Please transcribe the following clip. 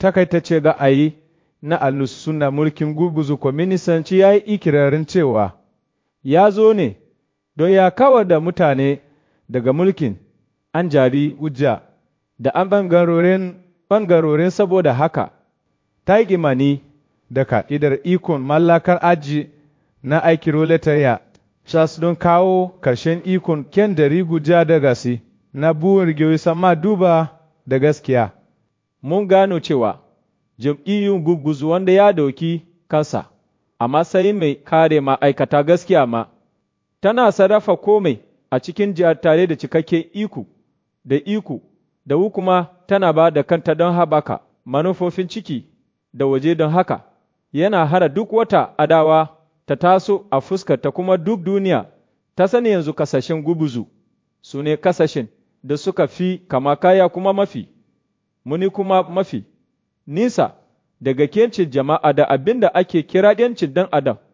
takaitace ga ayi na alus suna mulkin gurguzu kwaminisanci ya yi ikirarin cewa ya zo ne don ya kawar da mutane daga mulkin an jari hujja da an ɓangarorin ɓangarorin saboda haka ta yi imani da ka'idar ikon mallakar aji na aiki roletariya Charles don kawo ƙarshen ikon ken da riguja da gasi na buwar rigiyoyi sama duba da gaskiya. Mun gano cewa jam'iyyun gurguzu wanda ya dauki kansa a matsayin mai kare ma'aikata gaskiya ma, tana sarrafa komai a cikin jihar tare da cikakken iko da iko da hukuma tana ba da kanta don haɓaka manufofin ciki da waje don haka yana hana duk wata adawa ta taso a fuskarta kuma duk duniya ta sani yanzu kasashen gubuzu su ne kasashen da suka fi kama kaya kuma mafi muni kuma mafi nisa daga kencin jama'a da abin da ake kira yancin dan adam